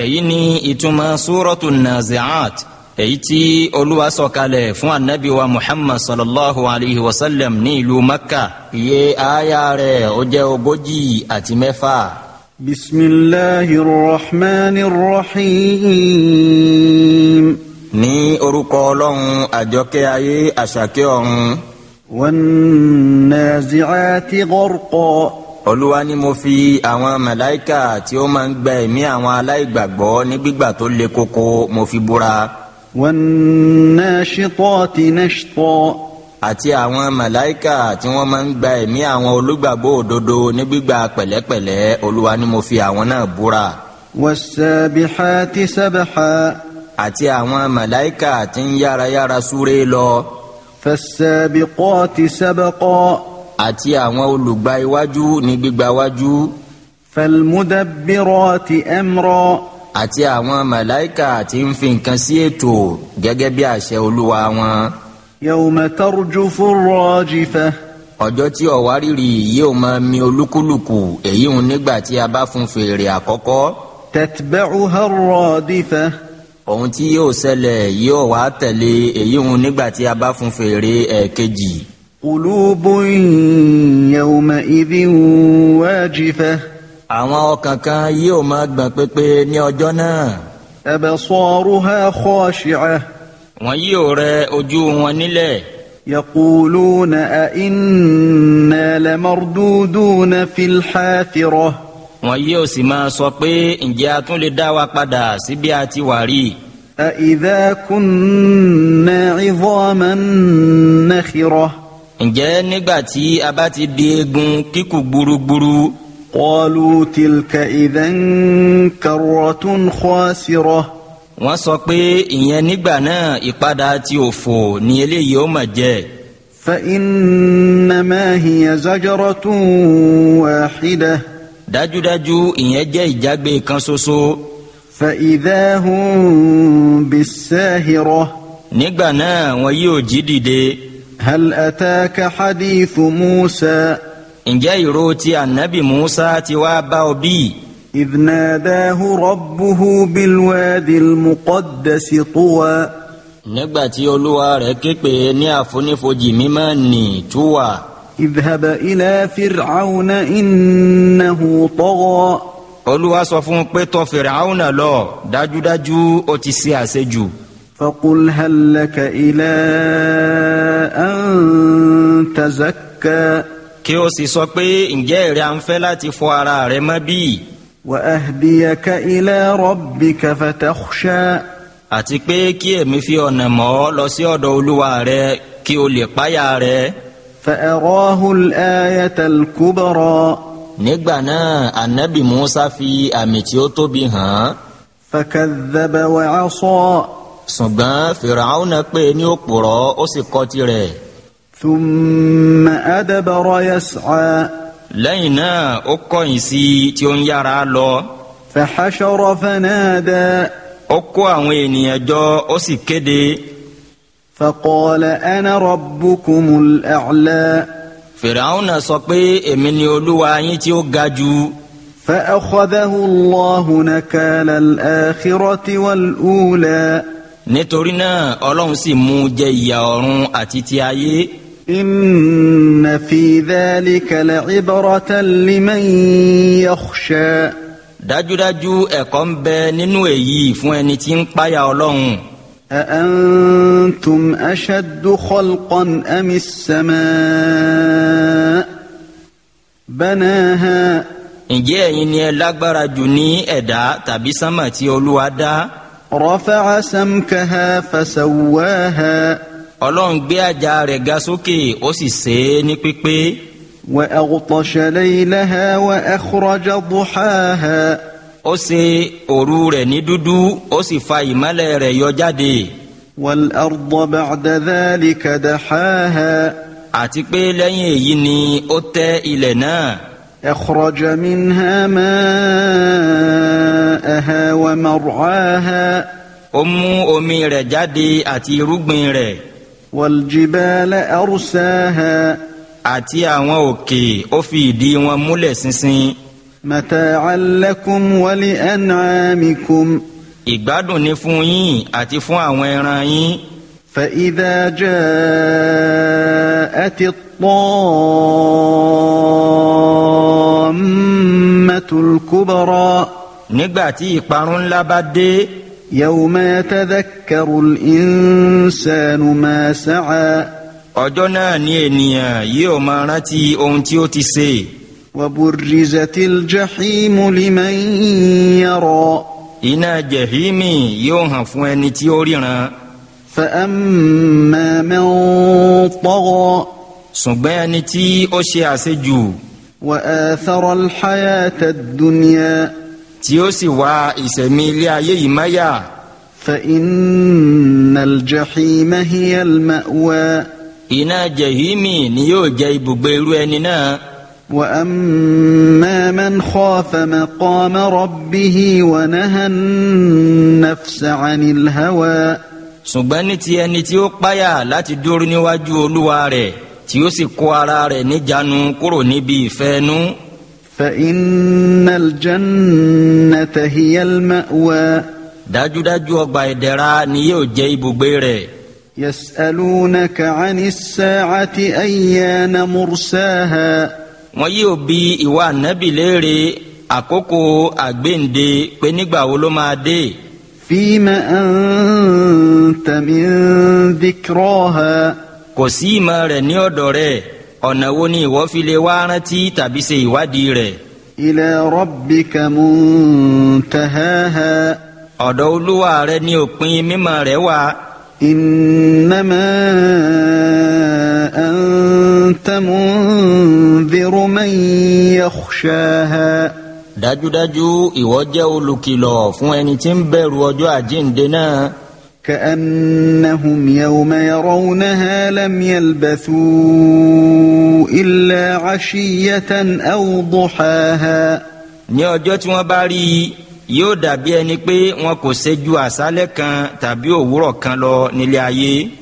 èyí ni ìtumọ̀ súrọ́tù nazi'at èyí tí olúwa sọ̀kalẹ̀ fún anabi wa muhammad sallallahu alayhi wa sallam ní ìlú makka iye aya rẹ̀ ó jẹ́ ogójì àti mẹ́fà. بسم الله الرحمن الرحيم ní orúkọ ọlọ́run àjọkẹ́ ayé àṣàkẹ́ ọ̀run والنازعات غرقا olúwa ni mo fi àwọn màláíkà tí ó máa ń gba ẹ̀mí àwọn aláìgbàgbọ́ ní gbígbà tó le koko mo fi búra والناشطات نشطا àti àwọn màláíkà tí wọ́n máa ń gba ẹ̀mí àwọn olùgbàgbọ́ òdodo ní gbígbà pẹ̀lẹ́pẹ̀lẹ́ olúwa ni mo fi àwọn náà búra والسابحات سبحا àti àwọn màláíkà tí ń yárayára súré lọ فالسابقات سبقا àti àwọn olùgbà iwájú ní gbígbà wájú فالمدبرات امرا àti àwọn màláíkà tí ń fi nǹkan sí ètò gẹ́gẹ́ bí àṣẹ olúwa wọn يوم ترجف الراجفه ọjọ́ tí ọ̀wárìrì yóò máa mi olúkúlùkù èyí ń nígbà tí a bá fún fèrè àkọ́kọ́ تتبعها الرادفه ohun tí yóò ṣẹlẹ̀ yóò wá tẹ̀lé èyí ń nígbà tí a bá fún fèrè ẹ̀ẹ̀kejì قلوب يومئذ واجفه àwọn ọkàn kan yóò máa gbọ̀n pépé ní ọjọ́ náà ابصارها خاشعه wọn yóò rẹ ojú wọn nílẹ̀ يقولون أئنا لمردودون في الحافرة wọn yóò sì máa sọ pé ǹjẹ́ a tún lè dá wa padà sí bí a ti wà rí أإذا كنا عظاما نخرة ǹjẹ́ nígbà tí a bá ti di eegun kíkù gburugburu قالوا تلك إذا كرة خاسرة wọ́n sọ pé ìyẹn nígbà náà ìpadà tí òfò ní eléyìí ó mà jẹ́ فإنما هي زجرة واحدة dájúdájú ìyẹn jẹ́ ìjágbe kan ṣoṣo فإذا هم بالساهرة nígbà náà wọn yóò jí dìde هل أتاك حديث موسى ǹjẹ́ ìró ti ànábì musa ti wá bá ọ bí إذ ناداه ربه بالوادي المقدس طوى nígbà tí olúwa rẹ̀ ké pè ní àfonífojì mímọ́ nì túwà اذهب إلى فرعون إنه طغى olúwa sọ fún un pé tọ̀ Fìràwọ́nà lọ dájúdájú ó ti ṣe àṣejù فقل هل لك إلى أن تزكى kí o sì sọ pé ǹjẹ́ ìrẹ́ à ń fẹ́ láti fọ ara rẹ mọ́ bí وأهديك إلى ربك فتخشى àti pé kí èmi fi ọ̀nà mọ́ ọ lọ sí ọ̀dọ̀ olúwa rẹ kí o lè páyà rẹ فأراه الآية الكبرى nígbà náà ànábì musa fi àmì tí ó tóbi hàn án فكذب وعصى ṣùgbọ́n Fìràwọ́nà pè ní òpùrọ́ ó sì kọ̀ tirẹ̀ ثم أدبر يسعى lẹ́yìn náà ó kọ̀yìn sí i tí ó ń yára lọ فحشر فنادى ó kó àwọn ènìyàn jọ ó sì kéde فقال أنا ربكم الأعلى Fìràwọ́nà sọ pé èmi ni olúwa yín tí ó ga jù فأخذه الله نكال الآخرة والأولى nítorí náà ọlọ́run sì mú un jẹ ìyà ọ̀run àti ti ayé إن في ذلك لعبرة لمن يخشى dájúdájú ẹ̀kọ́ ń bẹ nínú èyí fún ẹni tí ń páyà ọlọ́run أأنتم أشد خلقا أم السماء بناها ǹjẹ́ ẹ̀yin ni ẹ lágbára jù ní ẹ̀dá tàbí sánmà tí olúwa dá رفع سمكها فسواها ọlọ́run gbé àjà rẹ̀ ga sókè ó sì ṣe é ní pípé وأغطش ليلها وأخرج ضحاها ó ṣe òru rẹ̀ ní dúdú ó sì fa ìmọ́lẹ̀ rẹ̀ yọ jáde والأرض بعد ذلك دحاها àti pé lẹ́yìn èyí ni ó tẹ́ ilẹ̀ náà أخرج منها ماءها ومرعاها ó mú omi rẹ̀ jáde àti irúgbìn rẹ̀ والجبال أرساها àti àwọn òkè ó fi ìdí wọn múlẹ̀ ṣinṣin متاعا لكم ولأنعامكم ìgbádùn ni fún yín àti fún àwọn ẹran yín فإذا جاءت الطامة الكبرى nígbà tí ìparun ńlá bá dé يوم يتذكر الإنسان ما سعى ọjọ́ náà ni ènìyàn yóò máa rántí ohun tí ó ti ṣe وبرزت الجحيم لمن يرى iná jẹ̀hímì yóò hàn fún ẹni tí ó ríran فأما من طغى ṣùgbọ́n ẹni tí ó ṣe àṣejù وآثر الحياة الدنيا tí ó sì wá ìṣẹ̀mí ilé ayé yìí máyà فإن الجحيم هي المأوى iná jẹ̀hímì ni yóò jẹ́ ibùgbé irú ẹni náà وأما من خاف مقام ربه ونهى النفس عن الهوى ṣùgbọ́n ní ti ẹni tí ó páyà láti dúró níwájú olúwa rẹ̀ tí ó sì kó ara rẹ̀ níjànú kúrò níbi ìfẹ́nú فإن الجنة هي المأوى dájúdájú ọgbà ìdẹ̀ra ni yóò jẹ́ ibùgbé rẹ̀ يسألونك عن الساعة أيان مرساها wọn yóò bi ìwà nábì léèrè àkókò àgbéǹde pé nígbà wo ló máa dé فيم أنت من ذكراها kò sí ìmọ̀ rẹ̀ ní ọ̀dọ̀ rẹ̀ ọ̀nà wo ni ìwọ fi lè wá rántí tàbí ṣe ìwádìí rẹ̀ إلى ربك منتهاها ọ̀dọ̀ olúwa rẹ̀ ní òpin mímọ̀ rẹ̀ wà إنما أنت منذر من يخشاها dájúdájú ìwọ jẹ́ olùkìlọ̀ fún ẹni tí ń bẹ̀rù ọjọ́ àjíǹde náà كأنهم يوم يرونها لم يلبثوا إلا عشية أو ضحاها ní ọjọ́ tí wọ́n bá rí i yóò dàbí ẹni pé wọn kò ṣe ju àṣálẹ́ kan tàbí òwúrọ̀ kan lọ nílé ayé